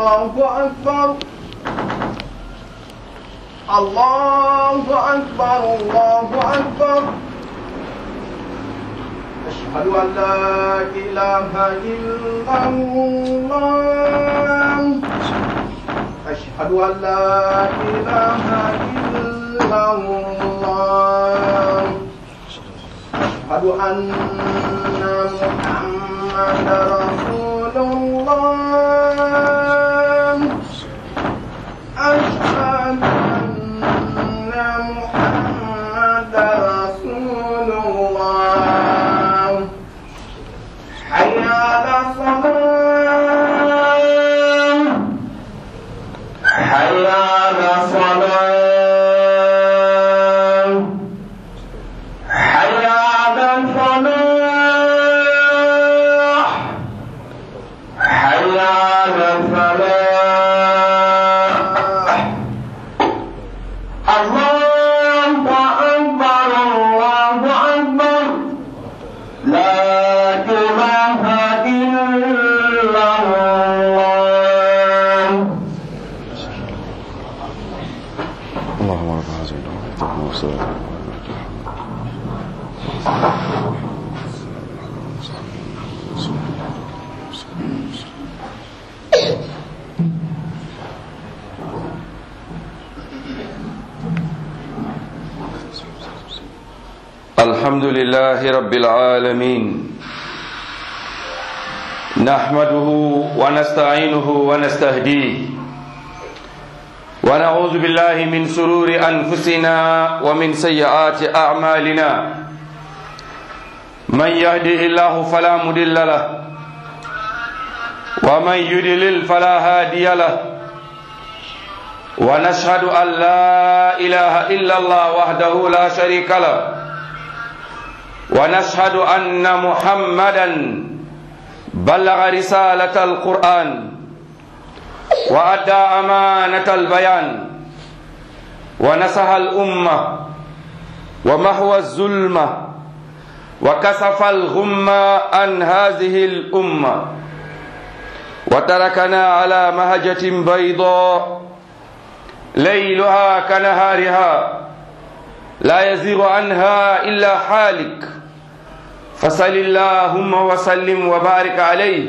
الله أكبر الله أكبر الله أكبر أشهد أن لا إله إلا الله أشهد أن لا إله إلا الله أشهد أن محمد رسول الله أشهد أن محمد رسول الله حي على الصلاة حي على الصلاة حي على الفلاح حي على الفلاح الله أكبر الله أكبر لا إله إلا الله اللهم رب هذه الدعوة والصلاة الحمد لله رب العالمين نحمده ونستعينه ونستهديه ونعوذ بالله من سرور أنفسنا ومن سيئات أعمالنا من يهده الله فلا مضل له ومن يضلل فلا هادي له ونشهد أن لا إله إلا الله وحده لا شريك له ونشهد أن محمدا بلغ رسالة القرآن وأدى أمانة البيان ونصح الأمة ومحو الظلمة وكسف الغمة عن هذه الأمة وتركنا على مهجة بيضاء ليلها كنهارها لا يزيغ عنها إلا حالك فصل اللهم وسلم وبارك عليه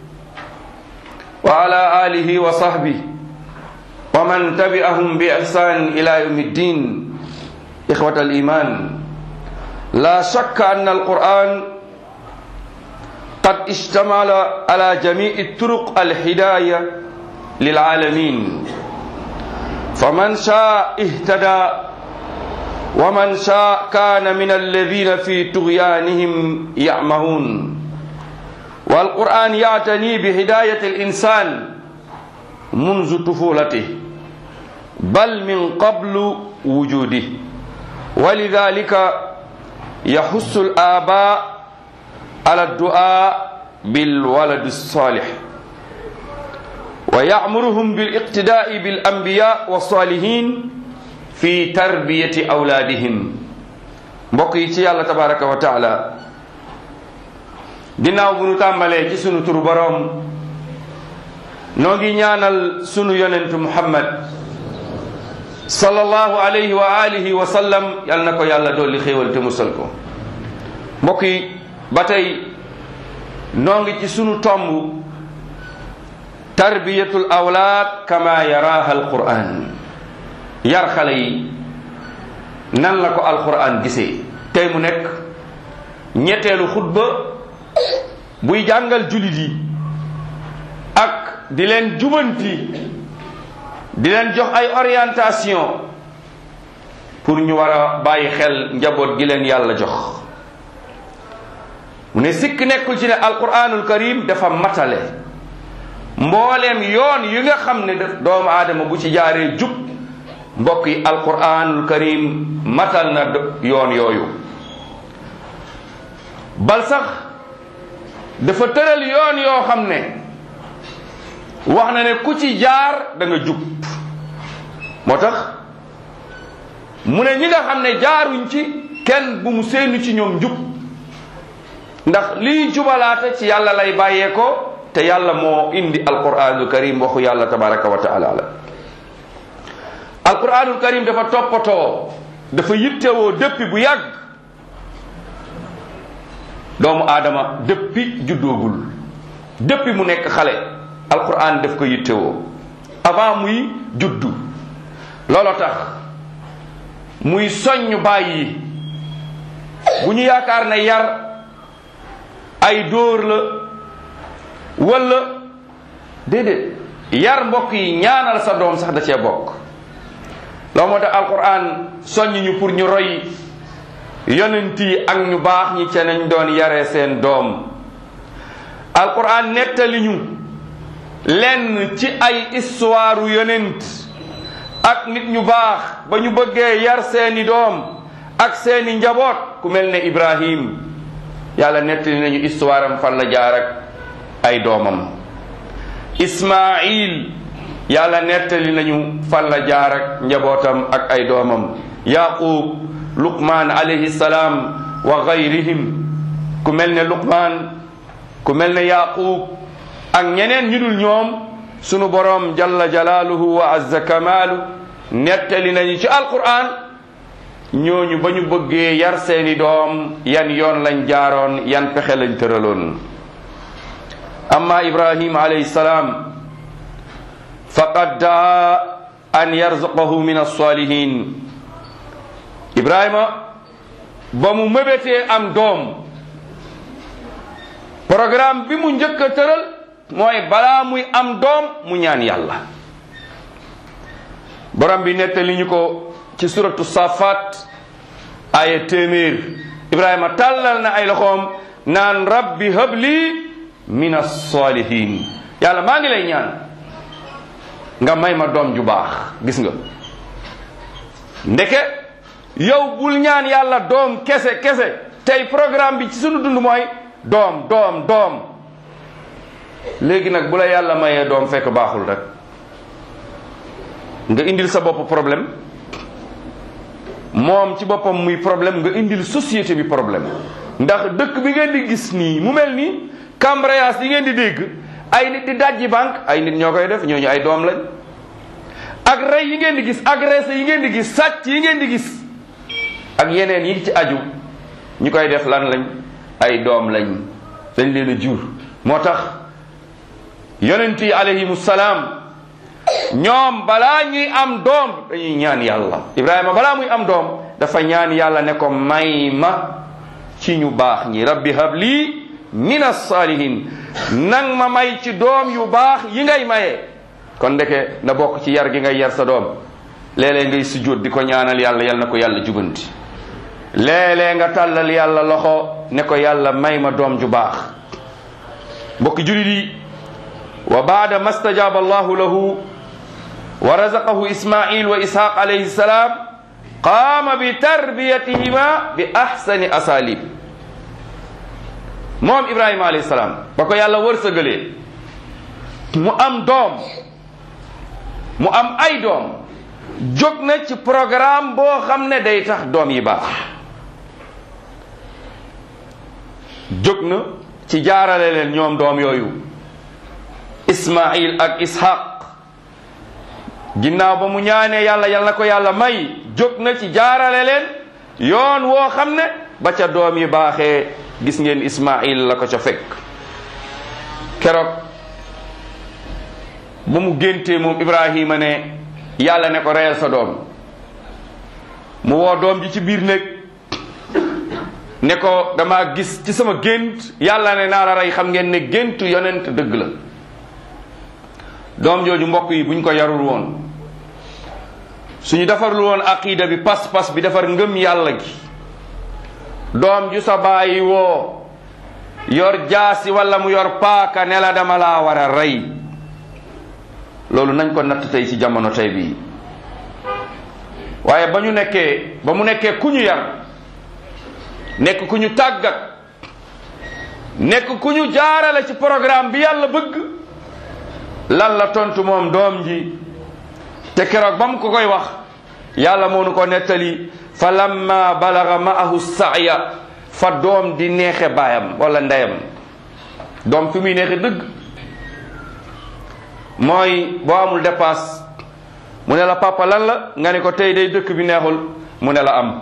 وعلى آله وصحبه ومن تبعهم بإحسان إلى يوم الدين إخوة الإيمان لا شك أن القرآن قد اشتمل على جميع الطرق الهداية للعالمين فمن شاء اهتدى ومن شاء كان من الذين في طغيانهم يعمهون والقرآن يعتني بهداية الإنسان منذ طفولته بل من قبل وجوده ولذلك يحث الآباء على الدعاء بالولد الصالح ويأمرهم بالاقتداء بالأنبياء والصالحين في تربية أولادهم بقيتي الله تبارك وتعالى ginnaaw bu nu tàmbalee ci sunu turu boroom noo ngi ñaanal sunu yonentu muhammad sallallahu alayhi wa alihi wa sallam yal na ko yàlla dolli xéewal te musal ko mbokk yi ba tey noo ngi ci sunu tomb tarbiyatul awlaad kama yaraha alquran yar xale yi nan la ko alquran gisee tey mu nekk ñetteelu xutba buy jàngal julit yi ak di leen jubanti di leen jox ay orientation pour ñu war a bàyyi xel njaboot gi leen yàlla jox mu ne sikk nekkul ci ne alquranul karim dafa matale mbooleem yoon yi nga xam ne doomu aadama bu ci jaaree jub mbokk yi alquranul karim matal na yoon yooyu bal sax dafa tëral yoon yoo xam ne wax na ne ku ci jaar da nga jub moo tax mu ne ñi nga xam ne jaaruñ ci kenn bu mu seenu ci ñoom jub ndax lii jubalaate ci yàlla lay bàyyee ko te yàlla moo indi alquranul karim waxu yàlla tabaraka wa taala la alquranul karim dafa toppatoo dafa yittewoo dëppi bu yàgg doomu aadama dëppi juddoogul dëppi mu nekk xale alquran daf ko yittewoo avant muy juddu looloo tax muy soññ bàyyi bu ñu yaakaar ne yar ay dóor la wala déedéet yar mbokk yi ñaanal sa doom sax da cee bokk loo moo tax alquran soññ ñu pour ñu roy yonent yi ak ñu baax ñi ca nañ doon yare seen doom alquran nettali ñu lenn ci ay histoire yonent ak nit ñu baax ba ñu bëggee yar seeni doom ak seeni njaboot ku mel ne ibrahim yàlla nettali nañu histoire am fan la jaar ak ay doomam ismail yàlla nettali nañu fan la jaar ak njabootam ak ay doomam yaqub luqman alayhi salaam wa gayrihim ku mel ne luqman ku mel ne yaqub ak ñeneen ñu dul ñoom sunu borom jalla jalaaluhu wa azza kamaalu nettali nañu ci alquran ñooñu ba ñu bëggee yar seeni doom yan yoon lañ jaaroon yan pexe lañ tëraloon amma ibrahim alayhi salaam faqad daa an yarzuqahu min alsalihin ibrahima ba mu mëbetee am doom programme bi mu njëkk a tëral mooy balaa muy am doom mu ñaan yàlla borom bi nettali ñu ko ci suratu safat aya téeméer ibrahima tàllal na ay loxoom naan rabbi habli min as-salihin yàlla maa ngi lay ñaan nga may ma doom ju baax gis nga ndeke yow bul ñaan yàlla doom kese kese tey programme bi ci sunu dund mooy doom doom doom léegi nag bu la yàlla mayee doom fekk baaxul rek nga indil sa bopp problème moom ci boppam muy problème nga indil société bi problème ndax dëkk bi ngeen di gis nii mu mel nii cambriolage yi ngeen di dégg ay nit di dajji banque ay nit ñoo koy def ñooñu ay doom lañ ak rey yi ngeen di gis agressé yi ngeen di gis sàcc yi ngeen di gis ak yeneen yi ci aju ñu koy def lan lañ ay doom lañ dañ leen a jur moo tax yonent yi alayhimu salaam ñoom balaa ñuy am doom dañuy ñaan yàlla ibrahima balaa muy am doom dafa ñaan yàlla ne ko may ma ci ñu baax ñi rabbi habli min as-salihin nang ma may ci doom yu baax yi ngay maye kon ndeke na bokk ci yar gi ngay yar sa doom léeg-léeg ngay sujjóot di ko ñaanal yàlla yal na ko yàlla jubanti léeg-léeg nga tàllal yàlla loxo ne ko yàlla may ma doom ju baax mbokki julit yi wa baada ma stajaba allahu lahu wa razaqahu ismail wa ishaq alayhi salam qaama bi tarbiyatihima bi ahsani asalib moom ibrahima alayhi salaam ba ko yàlla wërsëgalee mu am doom mu am ay doom jóg na ci programme boo xam ne day tax doom yi baax jóg na ci jaarale leen ñoom doom yooyu ismail ak ishaq ginnaaw ba mu ñaanee yàlla yal na ko yàlla may jóg na ci jaarale leen yoon woo xam ne ba ca doom yi baaxee gis ngeen ismail la ko ca fekk keroog ba mu géntee moom ibrahima ne yàlla ne ko reyal sa doom mu woo doom ji ci biir néeg ne ko dama gis ci sama gént yàlla ne naa la rey xam ngeen ne géntu yonent dëgg la doom jooju mbokk yi buñ ko yarul woon suñu defarul woon aqida bi pas-pas bi defar ngëm yàlla gi doom ju sa bàyyi woo yor jaasi wala mu yor paaka ne la dama laa war a rey loolu nañ ko natt tey ci jamono tey bii waaye ba ñu nekkee ba mu nekkee ku ñu yar nekk ku ñu tàggat nekk ku ñu jaarale ci programme bi yàlla bëgg lan la tontu moom doom ji te keroog ba mu ko koy wax yàlla moo nu ko nettali fa lamma balaga maahu saaya fa doom di neexe baayam wala ndeyam doom fi muy neexe dëgg mooy boo amul dépasse mu ne la papa lan la nga ne ko tey day dëkk bi neexul mu ne la am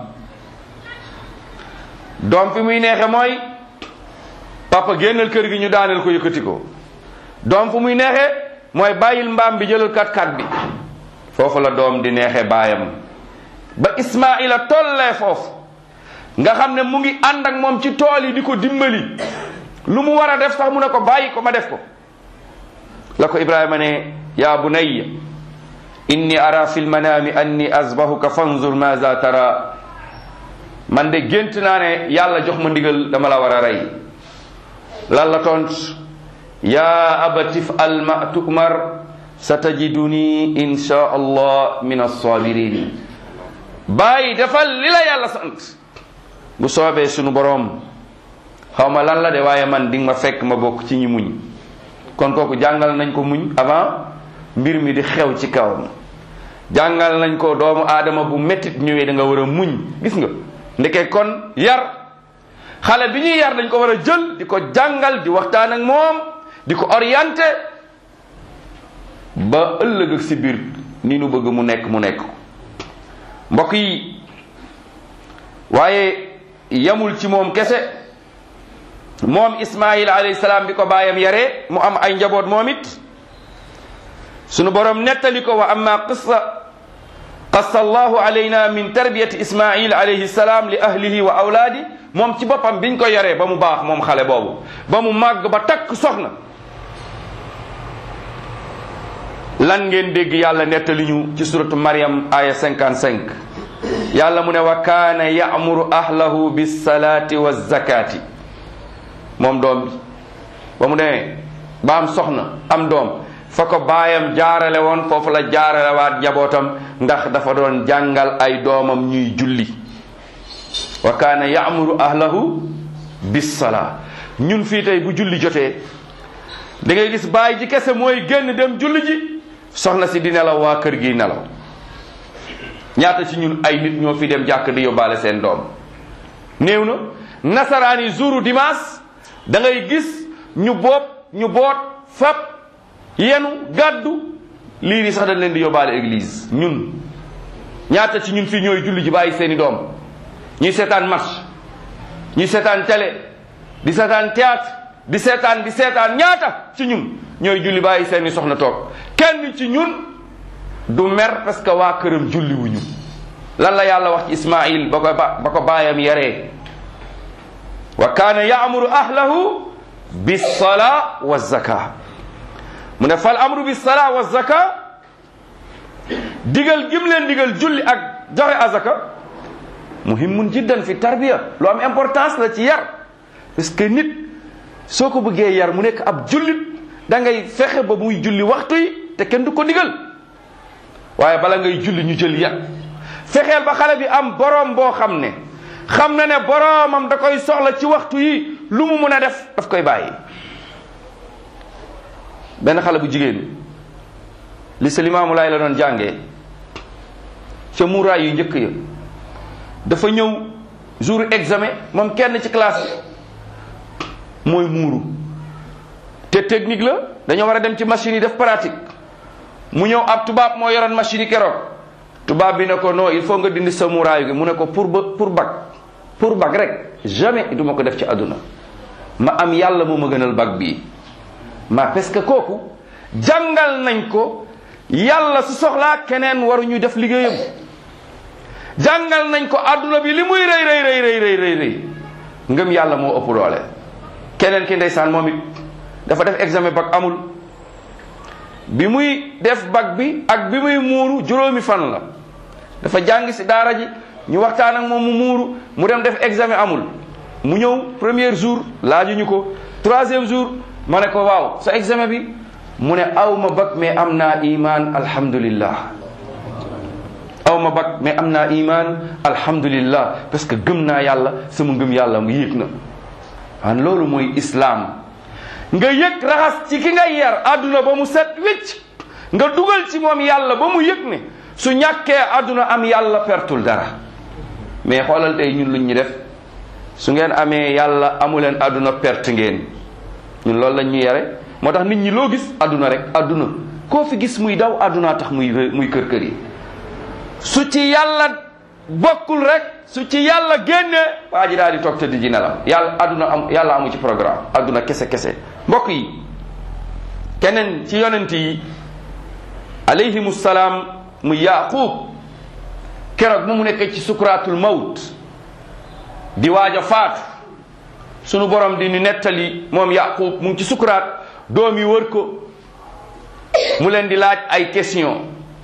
doom fi muy neexe mooy papa génnal kër gi ñu daaneel ko yëkkati ko doom fu muy neexe mooy bàyyil mbaam bi jëlal kat kat bi foofu la doom di neexe baayam ba Ismaila tollee foofu nga xam ne mu ngi ànd ak moom ci tool yi di ko dimbali lu mu war a def sax mu ne ko bàyyi ko ma def ko la ko Ibrahima ne yaa bunayya inni ara fi lmanaami anni azbahuka fanzur maza tara man de gént naa ne yàlla jox ma ndigal dama la war a rey lan la tont yaa abatif al ma tumar satajiduni insha allah min alsabirin bàyyi defal li la yàlla sant bu soobee sunu boroom xaw ma lan la de waaye man di nga ma fekk ma bokk ci ñi muñ kon kooku jàngal nañ ko muñ avant mbir mi di xew ci kawam jàngal nañ ko doomu aadama bu mettit ñëwee da nga war a muñ gis nga ndeke kon yar xale bi ñuy yar dañ ko war a jël di ko jàngal di waxtaan ak moom di ko orienté ba ëllëg ak si biir ni nu bëgg mu nekk mu nekk mbokk yi waaye yamul ci moom kese moom Ismaayil alayhi salaam bi ko baayam yaree mu am ay njaboot moom it sunu borom nettali ko wa amma qissa qassa allahu alayna min tarbiyati ismail alayhi salaam li ahlihi wa awlaadi moom ci boppam biñ ko yaree ba mu baax moom xale boobu ba mu màgg ba takk soxna lan ngeen dégg yàlla nettali ñu ci suratu Maryam aya 55 yàlla mu ne wa kaana ya'muru ahlahu bis-salaati waz-zakaati moom doom bi ba mu demee ba am soxna am doom fa ko baayam jaarale woon foofu la jaarale waat njabootam ndax dafa doon jàngal ay doomam ñuy julli wa kaana ya'muru ahlahu bis-salaa ñun fii tey bu julli jotee da ngay gis baay ji kese mooy génn dem julli ji soxna si di nelaw waa kër gi nelaw ñaata ci ñun ay nit ñoo fi dem jàkk di yóbbaale seen doom néew na nasaraan yi jouru dimanche da ngay gis ñu boot ñu boot fab yenu gàddu lii nii sax dañ leen di yóbbaale église ñun ñaata ci ñun fii ñooy julli ji bàyyi seeni doom ñuy seetaan match ñuy seetaan télé di seetaan théâtre di seetaan di seetaan ñaata ci ñun ñooy julli bàyyi seeni soxna toog kenn ci ñun du mer parce que waa këram julli wuñu lan la yàlla wax ci Ismaïl ba ko ba ko baayam yaree wa kaana yaamuru ahlahu bis-salaa wa zaka mu ne fal amru bis-salaa wa zaka digal gim leen digal julli ak joxe azaka muhimmun jiddan fi tarbiya lu am importance la ci yar parce que nit soo ko bëggee yar mu nekk ab jullit da ngay fexe ba muy julli waxtu yi te kenn du ko digal waaye bala ngay julli ñu jël yar fexeel ba xale bi am boroom boo xam ne xam na ne boroomam da koy soxla ci waxtu yi lu mu mun a def daf koy bàyyi benn xale bu jigéen li sa limaamu laay la doon jàngee ca muuraay yu njëkk ya dafa ñëw jour examen moom kenn ci classe bi mooy muuru te technique la dañoo war a dem ci machine yi def pratique mu ñëw ab tubaab moo yoroon machine yi keroog tubaab bi ne ko non il faut nga dindi sa muuraayu gi mu ne ko pour ba pour bac pour bac rek jamais du ma ko def ci àdduna ma am yàlla moo ma gënal bac bii ma parce que kooku jàngal nañ ko yàlla su soxlaa keneen waruñu def liggéeyam jàngal nañ ko àdduna bi li muy rëy rëy rëy rëy rëy rëy rëy ngëm yàlla moo ëpp doole keneen ki ndeysaan moom it dafa def examen bac amul bi muy def bac bi ak bi muy muuru juróomi fan la dafa jàng si daara ji ñu waxtaan ak moom mu muuru mu dem def examen amul mu ñëw premier jour laajuñu ko troisième jour ma ne ko waaw sa examen bi mu ne aw ma bac mais am naa iman alhamdulillah aw ma bac mais am naa iman alhamdulillah parce que gëm naa yàlla sama ngëm yàlla mu yéeg na an loolu mooy islaam nga yëg raxas ci ki nga yar àdduna ba mu set wicc nga dugal ci moom yàlla ba mu yëg ne su ñàkkee àdduna am yàlla pertul dara mais xoolal tey ñun luñ ñu def su ngeen amee yàlla amuleen àdduna perte ngeen ñun loolu lañ ñu yare moo tax nit ñi loo gis àdduna rek àdduna koo fi gis muy daw àdduna tax muy muy kër kër yi su ci yàlla bokkul rek su ci yàlla génne waa ji daal di toog tëdd ji nelaw yàlla àdduna am yàlla amu ci programme àdduna kese kese mbokk yi keneen ci yonent yi alayhimu salaam mu yaqub keroog mu mu nekk ci sukuraatul mawt di waaj a faatu sunu borom di ni nettali moom yaqub mu ngi ci sukuraat doom yi wër ko mu leen di laaj ay question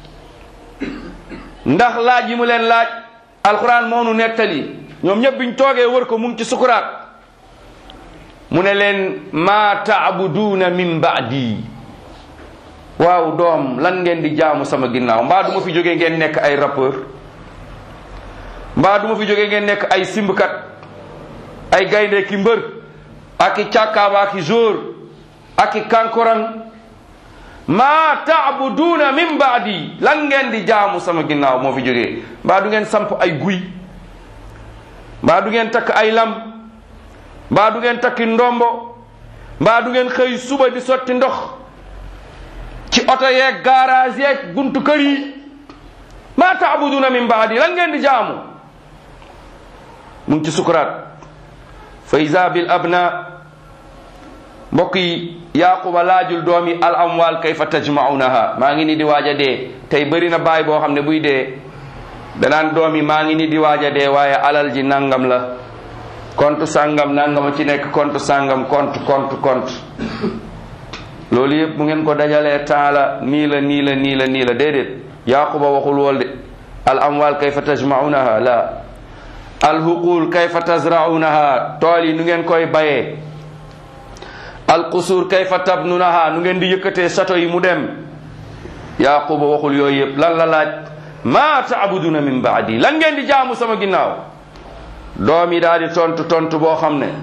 ndax laaj yi mu leen laaj alquran moo nu nettali ñoom ñëpp biñ toogee wër ko mu ngi ci sukuraat mu ne leen maa taabuduuna min baadi waaw doom lan ngeen di jaamu sama ginnaaw mbaa du ma fi jógee ngeen nekk ay rappeur mbaa du ma fi jógee ngeen nekk ay simbkat ay gaynde ki mbër ak i càkkaaba ak i jóor ak i kankorang maa taabuduuna min baadi lan ngeen di jaamu sama ginnaaw moo fi jógee mbaa du ngeen samp ay guy mbaa du ngeen takk ay lam mbaa du ngeen takki ndombo mbaa du ngeen xëy suba di sotti ndox ci oto yeeg garage yeeg buntu kër yi maa taabuduuna min baadi lan ngeen di jaamu mu ngi ci sukuraat fa isa bil abna mbokk yi yaquba laajul doom yi al amwal kayfa tajmaunaha maa ngi ni di waaj a dee tey bëri na baay boo xam ne buy dee danaan doom yi maa ngi ni di waaj a dee waaye alal ji nangam la compte sàngam nangama ci nekk compte sàngam compte compte compte loolu yëpp mu ngeen ko dajalee temps la nii la nii la nii la nii la déedéet yaquba waxul wool de al amwal kayfa tajmaunaha la al huqul kayfa tazraunaha tool yi nu ngeen koy bayee al qusur kayfa tabnunaha nu ngeen di yëkkatee château yi mu dem yaquba waxul yooyu yëpp lan la laaj ma taabuduna min baadi lan ngeen di jaamu sama ginnaaw doom yi daal di tontu tontu boo xam ne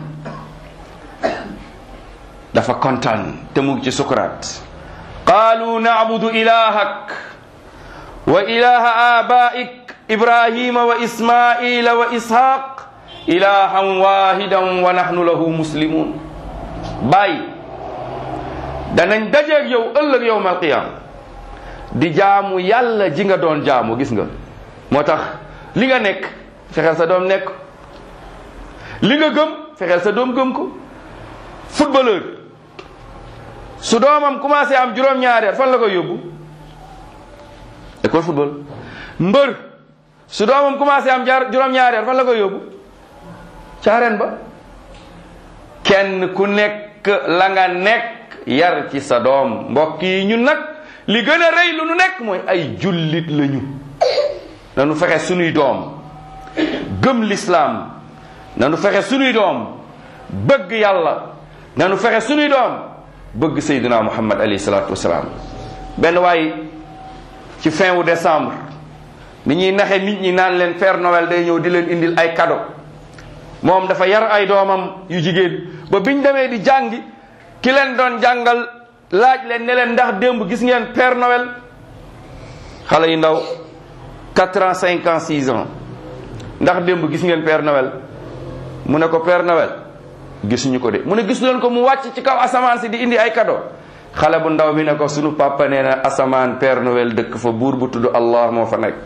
dafa kontaan te mu ngi ci sukuraat qaalu nacbudu ilahak wa ilaha abaik ibrahima wa ismaila wa ishaq ilahan wahidan wa nahnu lahu muslimun bàyyi danañ dajeeg yow ëllëg yowm alqiyama di jaamu yàlla ji nga doon jaamu gis nga moo tax li nga nekk fexeel sa doom nekk li nga gëm fexeel sa doom gëm ko footballeur su doomam commencé am juróom-ñaari at fan la koy yóbbu école football mbër su doomam commencé am jaar juróom-ñaari at fan la koy yóbbu caareen ba kenn ku nekk la nga nekk yar ci sa doom mbokk yi ñun nag li gën a rëy lu nu nekk mooy ay jullit lañu nanu fexe sunuy doom gëm lislaam nanu fexe sunuy doom bëgg yàlla nanu fexe sunuy doom bëgg Seydina Muhammad alayhi salaatu wasalaam benn waay ci fin wu décembre ni ñuy naxe nit ñi naan leen Père Noël day ñëw di leen indil ay cadeau moom dafa yar ay doomam yu jigéen ba biñ demee di jàngi ki leen doon jàngal laaj leen ne leen ndax démb gis ngeen Père Noël xale yu ndaw 4 ans 5 ans 6 ans ndax démb gis ngeen Père Noël mu ne ko Père Noël gisuñu ko de mu ne gis leen ko mu wàcc ci kaw asamaan si di indi ay cadeau xale bu ndaw bi ne ko sunu papa nee na asamaan Père Noël dëkk fa buur bu tudd Allah moo fa nekk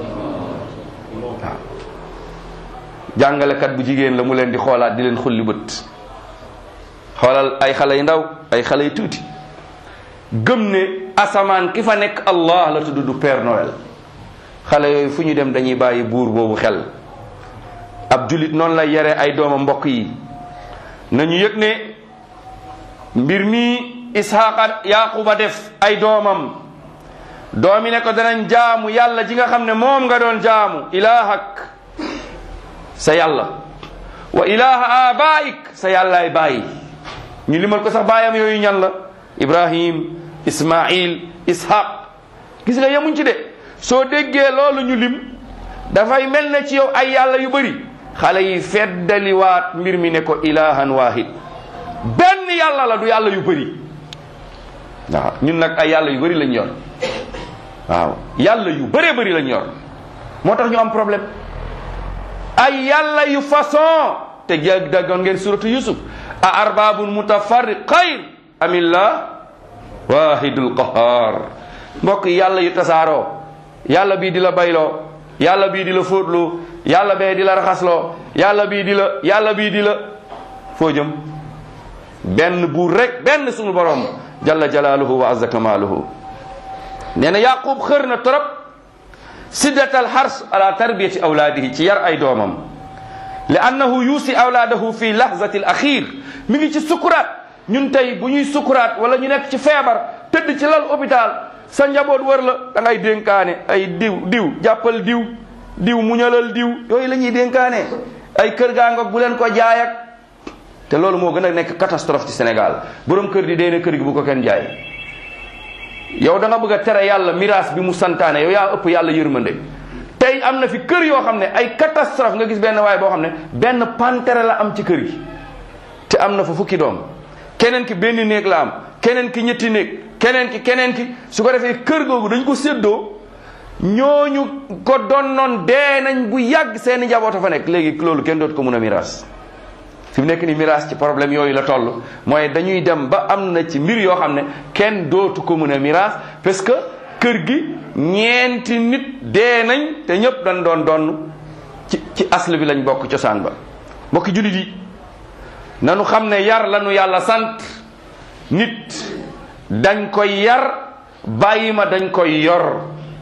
waaw jàngalekat bu jigéen la mu leen di xoolaat di leen xulli bët xoolal ay xale yu ndaw ay xale yu tuuti gëm ne asamaan ki fa nekk Allah la tudd du Père Noël xale yooyu fu ñu dem dañuy bàyyi buur boobu xel ab julit noonu lay yare ay doomam mbokk yi nañu yëg ne mbir mi ishaqa yaquba def ay doomam doomi ne ko danañ jaamu yàlla ji nga xam ne moom nga doon jaamu ilahak sa yàlla wa ilaha abaik sa yàllaay bàyyi ñu limal ko sax baayam yooyu ñan la ibrahim ismail ishaq gis nga yemuñ ci de soo déggee loolu ñu lim dafay mel ne ci yow ay yàlla yu bëri xale yi feddaliwaat mbir mi ne ko ilahan wahid benn yàlla la du yàlla yu bëri waaw ñun nag ay yàlla yu bëri lañ yor waaw yàlla yu bëree bëri lañ yor moo tax ñu am problème ay yàlla yu façon te daggoon ngeen suratu yusuf a arbabun mutafarriq xayr amillah wahidul qahar mbokk yi yàlla yu tasaaroo yàlla bii di la bayloo yàlla bii di la fóotloo yàlla bee di la raxasloo yàlla bii di la yàlla bii di la foo jëm benn buur rek benn suñu borom jalla jalaaluhu wa azza kamaaluhu nee na yaqub xër na trop siddatal xars ala tarbiyati awlaadihi ci yar ay doomam li annahu yuusi awlaadahu fi lahzati al axir mi ngi ci sukuraat ñun tey bu ñuy sukuraat wala ñu nekk ci feebar tëdd ci lal hôpital sa njaboot wër la da ngay dénkaane ay diw diw jàppal diw diw muñalal diw yooyu la ñuy dénkaane ay kër gaa ngoog bu leen ko jaay ak te loolu moo gën a nekk catastrophe ci Sénégal borom kër di dee ne kër gi bu ko kenn jaay yow da nga bëgg a tere yàlla miraas bi mu santaane yow yaa ëpp yàlla yërmande tey am na fi kër yoo xam ne ay catastrophe nga gis benn waay boo xam ne benn pantere la am ci kër gi te am na fa fukki doom keneen ki benn néeg la am keneen ki ñetti néeg keneen ki keneen ki su ko defee kër googu dañ ko séddoo ñooñu ko donnoon dee nañ bu yàgg seeni njaboot a fa nekk léegi loolu kenn dootu ko mun a miraas fi mu nekk ni miraas ci problème yooyu la toll mooy dañuy dem ba am na ci mbir yoo xam ne kenn dootu ko mun a miraas parce que kër gi ñeenti nit dee nañ te ñëpp dañ doon donn ci ci asl bi lañ bokk cosaan ba mbokki jullit yi nanu xam ne yar lanu yàlla sant nit dañ koy yar bàyyi ma dañ koy yor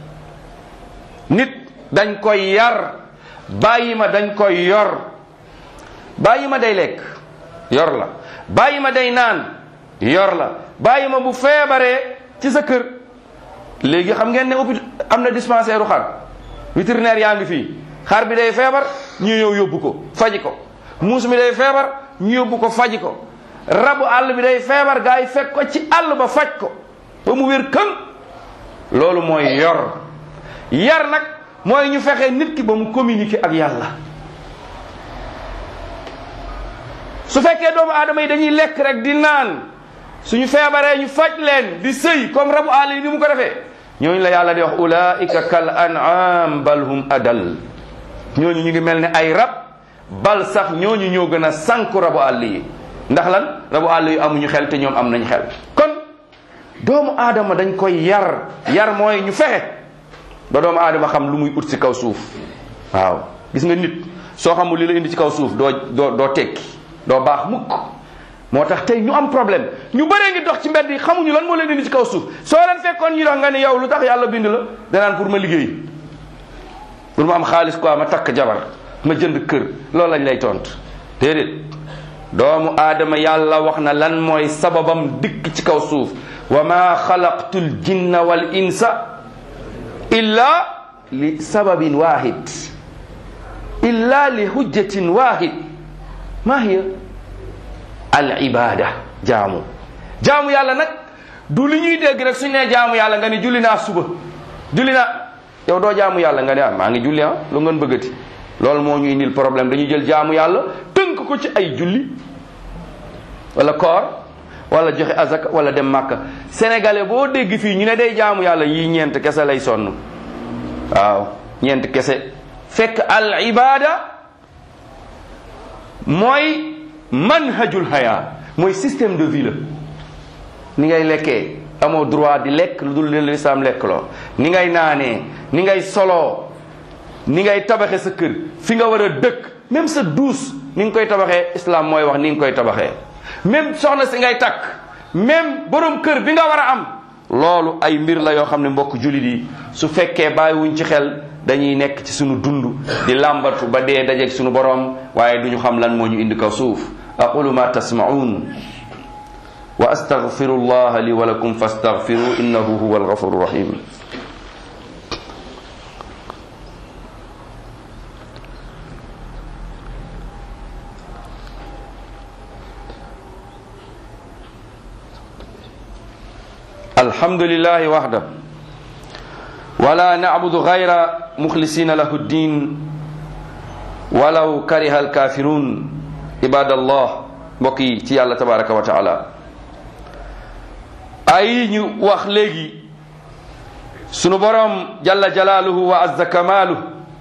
nit dañ koy yar bàyyi ma dañ koy yor bàyyi ma day lekk yor la bàyyi ma day naan yor la bàyyi ma bu feebaree ci sa kër léegi xam ngeen ne hôpital am na dispensaire u xar vétérinaire yaa ngi fii xar bi day feebar ñu ñëw yóbbu ko faji ko muus mi day feebar ñu yóbbu ko faji ko rabu àll bi day feebar gaa yi fekk ko ci àll ba faj ko ba mu wér kën loolu mooy yor yar nag mooy ñu fexe nit ki ba mu communiquer ak yàlla su fekkee doomu aadama yi dañuy lekk rek di naan suñu feebaree ñu faj leen di sëy comme rabu àll yi ni mu ko defee ñooñu la yàlla di wax ulaika kal an'am bal hum adal ñooñu ñu ngi mel ne ay rab bal sax ñooñu ñoo gën a sànku rabu àll yi ndax lan rabu àll yi amuñu xel te ñoom am nañ xel kon doomu aadama dañ koy yar yar mooy ñu fexe ba doomu aadama xam lu muy ut ci kaw suuf waaw gis nga nit soo xamul li la indi ci kaw suuf doo doo doo tekki doo baax mukk moo tax tey ñu am problème ñu bëree ngi dox ci mbedd yi xamuñu lan moo leen indi ci kaw suuf soo leen fekkoon ñu dox nga ni yow lu tax yàlla bind la danaan pour ma liggéey pour ma am xaalis quoi ma takk jabar ma jënd kër loolu lañ lay tont déedéet doomu aadama yàlla wax na lan mooy sababam dikk ci kaw suuf wa ma xalaqtu l jinna wal insa illa li sababin wahid illa li hujjatin wahid ma hiya al ibada jaamu jaamu yàlla nag du li ñuy dégg rek suñ nee jaamu yàlla nga ni julli naa suba julli naa yow doo jaamu yàlla nga ne ah maa ngi julli ah lu ngeen bëggati loolu moo ñu indil problème dañuy jël jaamu yàlla tënk ko ci ay julli wala koor wala joxe azaka wala dem màkka sénégalais boo dégg fii ñu ne day jaamu yàlla yii ñeent kese lay sonn waaw ñeent kese fekk al ibada mooy manhajul haya mooy système de vie la ni ngay lekkee amoo droit di lekk lu dul leen lislaam lekk loo ni ngay naanee ni ngay soloo ni ngay tabaxe sa kër fi nga war a dëkk même sa duus ni nga koy tabaxee islam mooy wax ni nga koy tabaxee même soxna si ngay takk même borom kër bi nga war a am loolu ay mbir la yoo xam ne mbokk jullit yi su fekkee bàyyiwuñ ci xel dañuy nekk ci sunu dund di làmbatu ba dee dajeeg sunu borom waaye duñu xam lan moo ñu indi kaw suuf aqulu ma tasmaun wa astaghfiru allah li wa lakum fastaghfiru innahu huwa alghafuru rahim الحمد لله وحده ولا نعبد غير مخلصين له الدين ولو كره الكافرون عباد الله mbokki ci yàlla tabaraka wa taala ay ñu wax léegi sunu borom jalla jalaaluhu wa azza kamaalu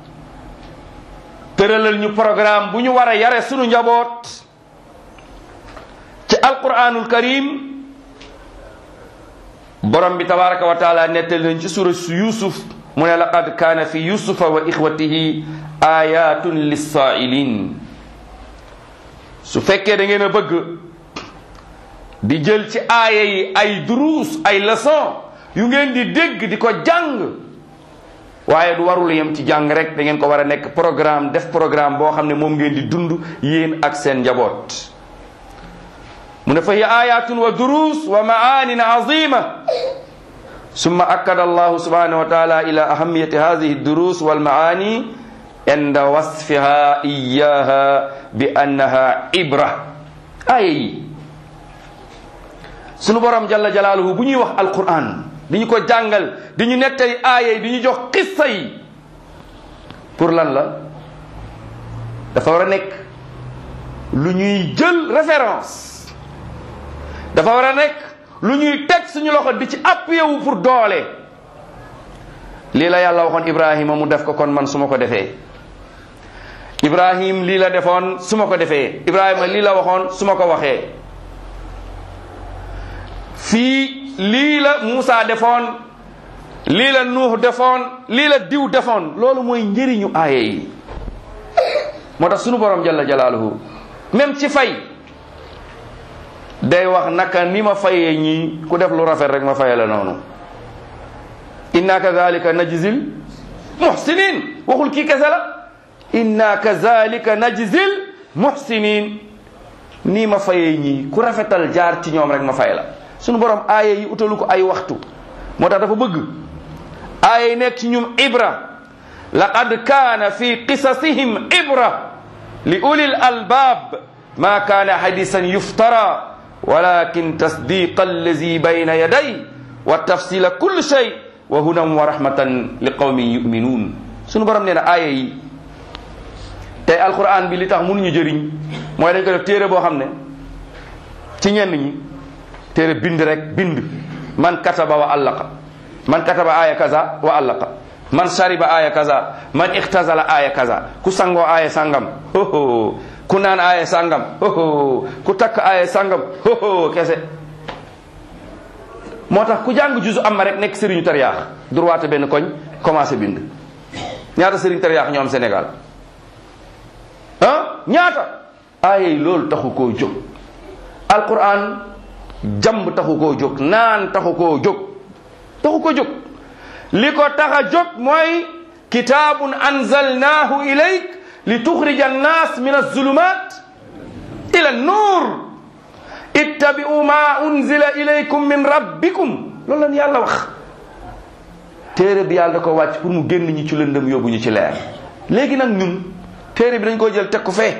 tëralal ñu programme bu ñu war a yare sunu njaboot ci alquranul karim borom bi tabaraka wa taala nettali nañ ci sura yusuf mu ne laqad kaana fi yusufa wa ixwatihi ayatun lissaa'ilin su fekkee da ngeen a bëgg di jël ci aaya yi ay duruus ay leçon yu ngeen di dégg di ko jàng waaye du warul yem ci jàng rek da ngeen ko war a nekk programme def programme boo xam ne moom ngeen di dund yéen ak seen njaboot mu ne fa hiya ayatun wa durus wa maanin azima summa akkada allahu subhanahu wa taala ila ahamiyati hadihi durus wal maani inda wasfiha iyaha bi annaha ibra aaya yi sunu borom jalla jalaaluhu bu ñuy wax alquran di ñu ko jàngal di ñu nettali aaya yi di ñu jox qissa yi pour lan la dafa war a nekk lu ñuy jël référence dafa war a nekk lu ñuy teg suñu loxo di ci appuyé wu pour doole lii la yàlla waxoon Ibrahima mu def ko kon man su ma ko defee Ibrahim lii la defoon su ma ko defee Ibrahima lii la waxoon su ma ko waxee fii lii la Muusa defoon lii la Nuux defoon lii la diw defoon loolu mooy njëriñu aaya yi moo tax sunu borom jalla jalaaluhu même ci fay day wax naka ni ma fayee ñii ku def lu rafet rek ma faye la noonu inna kazalika najzil muhsinin waxul kii kese la inna kazalika najzil muhsinin nii ma fayee ñii ku rafetal jaar ci ñoom rek ma fay la sunu borom aaya yi utalu ko ay waxtu moo tax dafa bëgg aaya yi nekk ci ñum ibra laqad kaana fi qisasihim ibra li ulil albab ma kaana hadisan yuftara walakin tasdiqa allazi bayna yaday wa tafsila kulli shay wa hudan wa rahmatan li qawmin yuminun sunu borom nee na aaya yi tey alquran bi li tax mënuñu jëriñ mooy dañ ko def téere boo xam ne ci ñenn ñi téere bind rek bind man kataba wa allaqa man kataba aya kaza wa allaqa man shariba aya kaza man iktazala aya kaza ku sangoo aya sangam hoho ku naan aya sangam hoho ku takk aya sangam hoho kese moo tax ku jàng juzu am ma rek nekk sëriñu tariyaax droite benn koñ commencé bind ñaata sëriñ tariyaax ñoo am Sénégal ah ñaata aaya yi loolu taxu koo jóg alquran jamb taxu koo jóg naan taxu koo jóg taxu ko jóg li ko tax a jóg mooy kitaabun anzalnaahu ilayk li tuxrija annaas min azulumat ila nuur ittabi'u ma unzila ilaykum min rabbikum loolu lan yàlla wax téere bi yàlla da ko wàcc pour mu génn ñi ci lëndëm yóbbu ñu ci leer léegi nag ñun téere bi dañ ko jël teg ko fee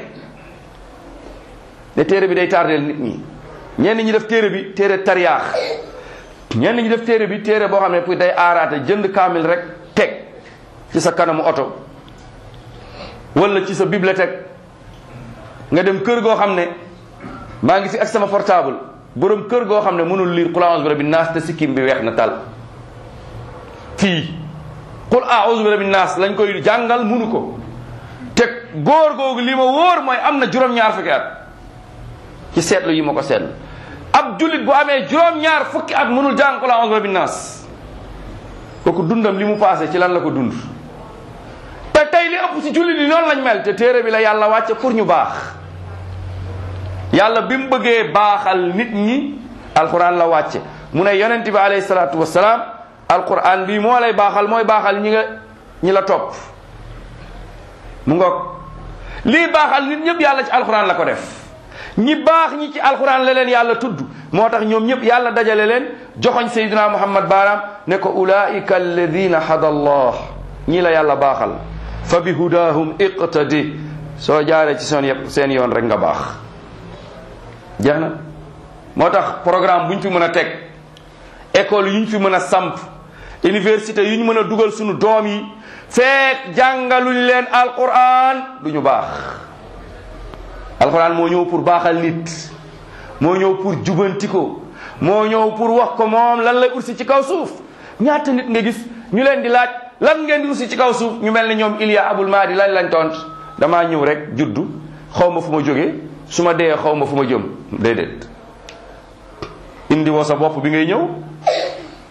de téere bi day tardeel nit ñi ñenn ñi def téere bi téere tariyaax ñenn ñi def téere bi téere boo xam ne pour day aaraate jënd kaamil rek teg ci sa kanamu oto wala ci sa bibliothèque nga dem kër goo xam ne maa ngi fi ak sama portable borom kër goo xam ne mënul lire qul a'udhu bi rabbin naas te sikkim bi weex na tal fii qul a'udhu bi rabbin naas lañ koy jàngal mënu ko te góor googu li ma wóor mooy am na juróom-ñaar fukki at ci seetlu yi ma ko seetlu ab jullit bu amee juróom-ñaar fukki at mënul jàng qul a'udhu bi rabbin naas kooku dundam li mu passé ci lan la ko dund te tey li ëpp ci jullit yi noonu lañ mel te téere bi la yàlla wàcce pour ñu baax yàlla bi mu bëggee baaxal nit ñi alquran la wàcce mu ne yonent bi alayhi salaatu wasalaam alquran bi moo lay baaxal mooy baaxal ñi nga ñi la topp mu ngoog lii baaxal nit ñëpp yàlla ci alquran la ko def ñi baax ñi ci alquran la leen yàlla tudd moo tax ñoom ñëpp yàlla dajale leen joxoñ sayyidina muhammad baaraam ne ko ulaika alladina hada allah ñii la yàlla baaxal fa bi hudahum iqtadi soo jaaree ci seen yëpp seen yoon rek nga baax jeex na moo tax programme bu ñu fi mën a teg école yu ñu fi mën a samp université yu ñu mën a dugal suñu doom yi feek jàngaluñ leen alquran du ñu baax alquran moo ñëw pour baaxal nit moo ñëw pour jubanti ko moo ñëw pour wax ko moom lan lay ursi ci kaw suuf ñaata nit nga gis ñu leen di laaj lan ngeen di ursi ci kaw suuf ñu mel ne ñoom Iliya Abul Mahdi lañ lañ tont damaa ñëw rek juddu xaw ma fu ma jógee su ma dee xaw ma fu ma jëm déedéet indi woo sa bopp bi ngay ñëw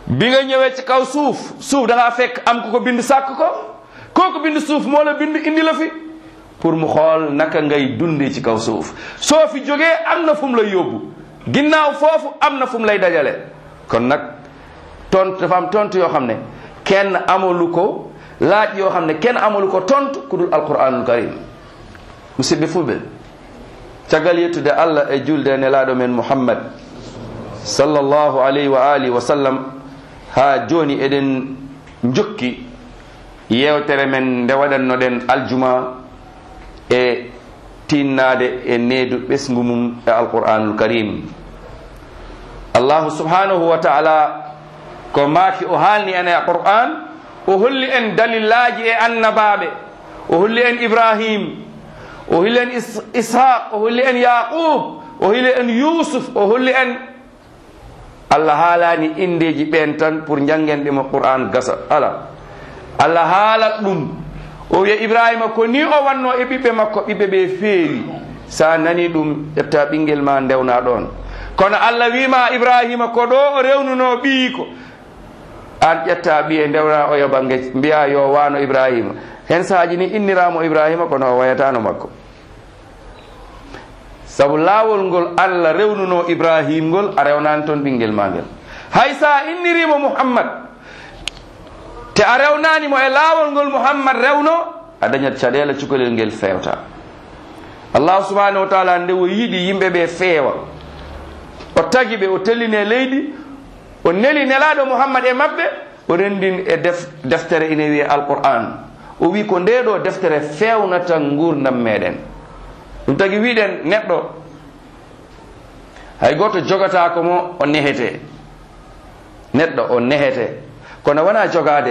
bi nga ñëwee ci kaw suuf suuf da ngaa fekk am ku ko bind sàkk ko kooku bind suuf moo la bind indi la fi pour mu xool naka ngay dundee ci kaw suuf soo fi jógee am na fu mu lay yóbbu ginnaaw foofu am na fu mu lay dajale kon nag tontu dafa am tontu yoo xam ne kenn amalu ko laaj yoo xam ne kenn amalu ko tontu ku dul alquranul karim musidɓe fulɓe caggal yettude allah e julde e nelaɗo men muhammad sallllahu alayhi wa alihi wa sallam ha joni eɗen jokki yewtere men nde waɗannoɗen aljuma e tinnade e needu ɓesgu mum e alqur'anul karim allahu subhanahu wa taala ko maaki o haalni en e qur'an o holli en dalillaji e annabaɓe o holli en ibrahim o holli en ishaq o holli en yaqub o holli en yusuf o holli en allah haalani indeji ɓen tan pour jangenɗemo qur'an gasa ala allah haalat ɗum o wiya ibrahima ko ni o wanno e ɓiɓɓe makko ɓiɓɓe ɓe feewi sa nani ɗum ƴetta ɓinguel ma ndewna ɗon kono allah wima ibrahima ko ɗo o rewnuno ɓii ko an ƴetta ɓiye ndewna o yo bangge mbiya yo wano ibrahima hen saaji ni inniramo ibrahima kono o wayatano makko saabu laawol ngol allah rewnuno ibrahim ngol a rewnani toon ɓinguel ma ngel hay sa innirimo muhammad te a rewnanimo e laawol ngol muhammad rewno a dañat caɗele cukalel ngel fewta allahu subhanahu wa taala nde o yiɗi yimɓe ɓe feewa o tagi ɓe o tellini e leydi o neli nelaɗo muhammad e maɓɓe o rendin e def deftere ine wiye alquran o wi ko nde ɗo deftere fewnata gurdam meɗen ɗum tagi wiɗen neɗɗo hay goto jogata ko mo o nehete neɗɗo o nehete kono wona jogade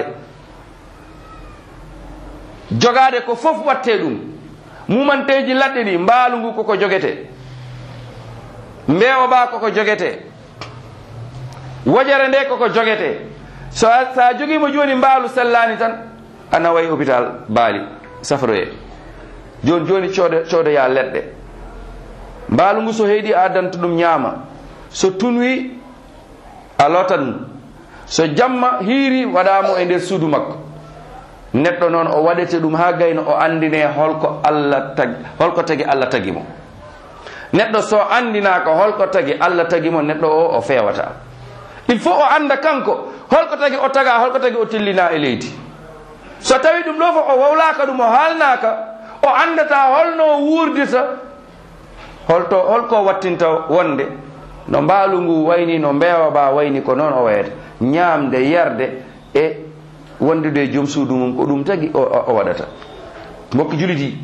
jogade ko fof watte ɗum mumanteji ladɗe ɗi mbaalu ngu koko jogete mbeewa ba koko jogete wojere nde koko jogete so sa jogima joni mbaalu sellani tan a nawayi hôpital baali safroye joni joni cooda coodoya leɗɗe mbaalu ngu so heeɗi a addanta ɗum ñaama so tunwi a lotan ɗum so jamma hiiri waɗamo e nder suudu makko neɗɗo noon o waɗete ɗum ha gayno o andine holko allah tagi holko tagi allah tagi mo neɗɗo so andinaka holko tagi allah tagi mo neɗɗo o o fewata il faut o anda kanko holko tagi o taga holko tagi o tillina e leydi so tawi ɗum ɗo fof o wawlaka ɗum o haalnaka o andata holno wurdita holto holko wattinta wonde no mbaalu ngu wayni no mbeewa ba wayni ko noon o wayata ñaamde yerde e wondude e joom suudu mum ko ɗum tagi o o waɗata mbokki julit yi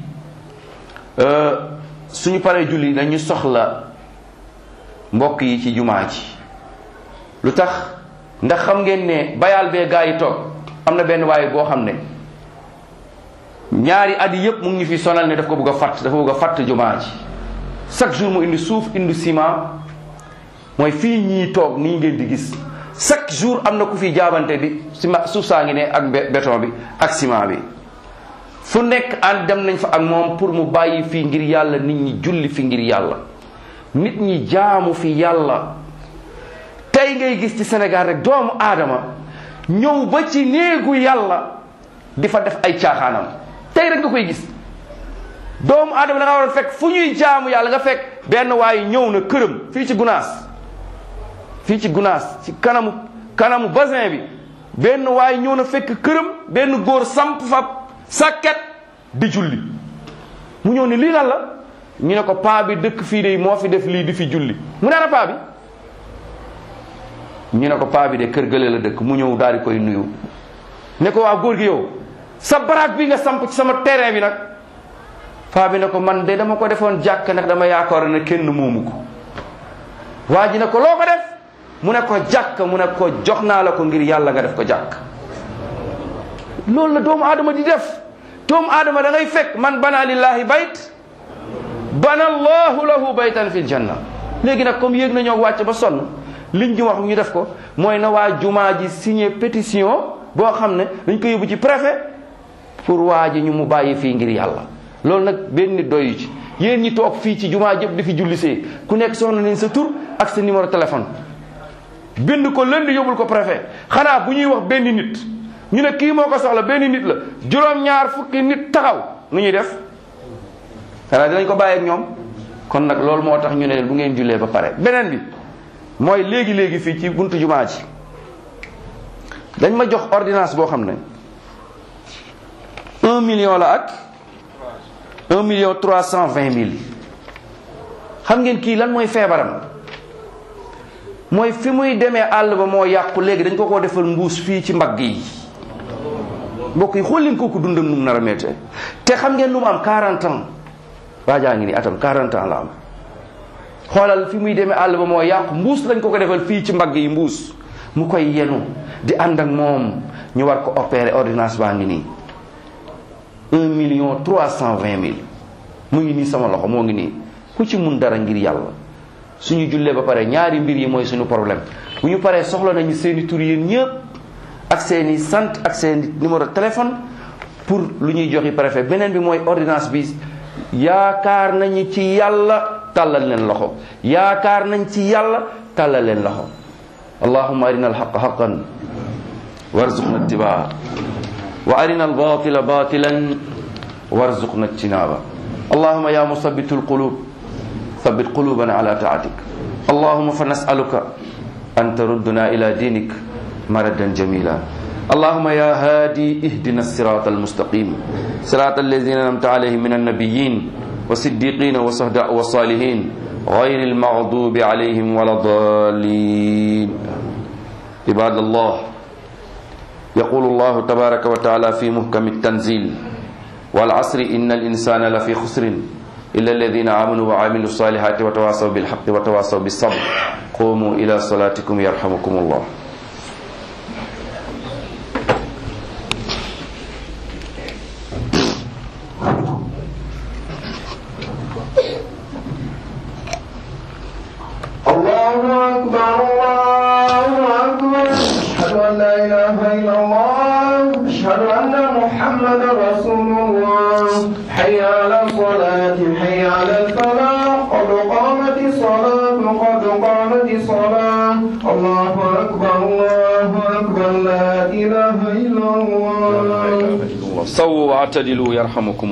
suñu pare julli dañu soxla mbokk yi ci jumaaji lu tax ndax xam ngeen ne bayal bee gaa yi toog am na benn waaye boo xam ne ñaari at yi yëpp mu ngi ñu fi sonal ne daf ko bëgg a fatt dafa bëgg a fatt jumaaji chaque jour mu indi suuf indi ciment mooy fii ñii toog nii ngeen di gis chaque jour am na ku fi jaabante bi ciment suuf saa ngi ne ak béton bi ak ciment bi fu nekk an dem nañ fa ak moom pour mu bàyyi fii ngir yàlla nit ñi julli fi ngir yàlla nit ñi jaamu fi yàlla tey ngay gis ci Sénégal rek doomu aadama ñëw ba ci néegu yàlla di fa def ay caaxaanam tey rek nga koy gis doomu aadama da nga war a fekk fu ñuy jaamu yàlla nga fekk benn waaye ñëw na këram fii ci gunaas fii ci gunaas ci kanamu kanamu basin bi benn waaye ñëw na fekk këram benn góor samp fa sàkket di julli mu ñëw ne lii lan la ñu ne ko paa bi dëkk fii de moo fi def lii di fi julli mu ne ana paa bi ñu ne ko paa bi de kër gële la dëkk mu ñëw daal di koy nuyu ne ko waa góor gi yow sa baraag bi nga samp ci sama terrain bi nag paa bi ne ko man de dama ko defoon jàkk nag dama yaakaar ne kenn moomu ko waa ji ne ko loo ko def mu ne ko jàkk mu ne ko jox naa la ko ngir yàlla nga def ko jàkk loolu la doomu aadama di def doomu aadama da ngay fekk man bana lillahi bayt bana allahu lahu baytan fil janna léegi nag comme yéeg nañoo wàcc ba sonn liñ ñu wax ñu def ko mooy na waa jumaa ji signé pétition boo xam ne dañ ko yóbbu ci préfet pour waa ji ñu mu bàyyi fii ngir yàlla loolu nag benn nit doyu ci yéen ñi toog fii ci jumaa jëpp di fi jullisee ku nekk soxna nañ sa tur ak sa numéro téléphone bind ko lënd yóbbul ko préfet xanaa bu ñuy wax benn nit ñu ne kii moo ko soxla benn nit la juróom-ñaar fukki nit taxaw nu ñuy def xanaa dinañ ko bàyyi ak ñoom kon nag loolu moo tax ñu ne bu ngeen jullee ba pare beneen bi mooy léegi léegi fii ci buntu jumaa ji dañ ma jox ordonnance boo xam ne un million la ak un million trois cent vingt mille xam ngeen kii lan mooy feebaram mooy fi muy demee àll ba moo yàqu léegi dañ ko ko defal mbuus fii ci mbagg yi mbokk yi xool leen kooku dundam nu mu nar a méttee te xam ngeen lu mu am 40 ans waajaa ngi ni atam 40 ans la am xoolal fi muy demee àll ba moo yàqu mbuus lañ ko ko defal fii ci mbagg yi mbuus mu koy yenu di ànd ak moom ñu war ko opérer ordonnance baa ngi nii un million trois cent vingt mille mu ngi nii sama loxo moo ngi nii ku ci mun dara ngir yàlla suñu jullee ba pare ñaari mbir yi mooy suñu problème bu ñu paree soxla nañu seeni tur yéen ñëpp ak seeni sant ak seeni numéro téléphone pour lu ñuy joxi préfet beneen bi mooy ordonnance bi yaakaar nañu ci yàlla tàllal leen loxo yaakaar nañ ci yàlla tàllal leen loxo allahumma arina alxaqa xaqan warzuqna ittibaa wa arina albatila batilan warzuqna ijtinaba allahumma ya musabbitu alqulub ثبت قلوبنا على طاعتك اللهم فنسألك أن تردنا إلى دينك مردا جميلا اللهم يا هادي اهدنا الصراط المستقيم صراط الذين أنعمت عليهم من النبيين والصديقين والصهداء والصالحين غير المغضوب عليهم ولا الضالين عباد الله يقول الله تبارك وتعالى في محكم التنزيل والعصر إن الإنسان لفي خسر إلا الذين آمنوا وعملوا الصالحات وتواصوا بالحق وتواصوا بالصبر قوموا إلى صلاتكم يرحمكم الله الله أكبر الله أكبر أشهد أن لا إله إلا الله أشهد أن محمدا رسول الله حي على الصلاة حي على الفلاح قد قامت الصلاة قد قامت الصلاة الله أكبر الله أكبر لا إله إلا الله سووا واعتدلوا يرحمكم